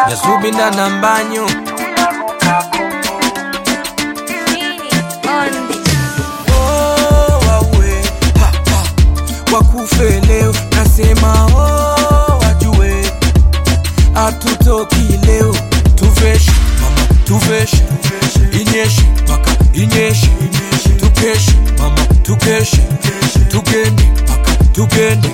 Nyasubinda na mbanyo Oh, wawe, ha, ha. wakufe leo nasema oh, wajue hatutoki leo tuveshe mama tuveshe inyeshe mpaka inyeshe tukeshe mama tukeshe tugende mpaka tugende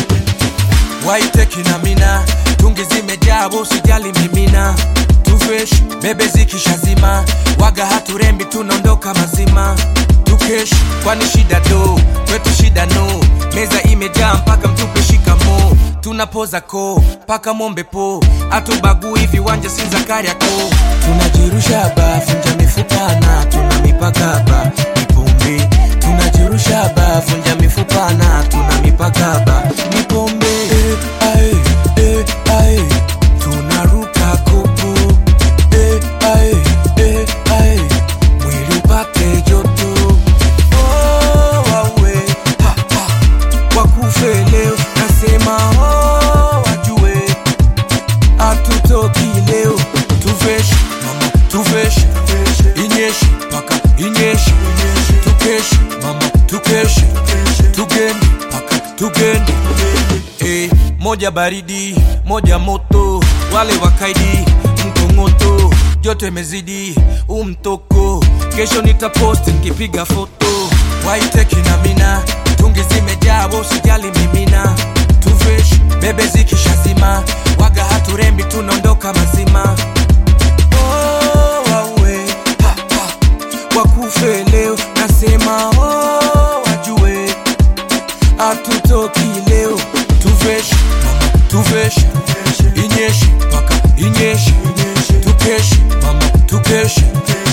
waiteki na mina tungi zimejaa usijali mimina tuveshe bebe zikishazima waga haturembi tunaondoka mazima tukesh kwani shida do kwetu shida no meza imejaa mpaka mtupe shikamo tunapoza ko mpaka mombe po atubagui viwanja si za kariako tunajirusha ba funja mifupana tuna mipaka ba mipombe tunajirusha ba funja mifupana tuna mipaka ba mipombe eh, ae, eh, ae. tunaruka kopo eh, ae, eh, ae. mwili upate joto oh, wawe ha, ha. wakufe leo nasema oh, wajue hatutoki leo tuveshe mama tuveshe inyeshe mpaka inyeshe tukeshe mama tukeshe tugende mpaka tugende eh, moja baridi moja moto wale wakaidi mkongoto joto imezidi umtoko kesho nitaposti nkipiga foto waiteki na mina tungi zimejaa usijali mimina tuvesh bebe zikishazima waga haturembi tunaondoka mazima oh, wawe ha, ha. wakufe leo nasema oh, wajue hatutoki leo tuveshe mama tuveshe inyeshe mpaka inyeshe tukeshe mama tukeshe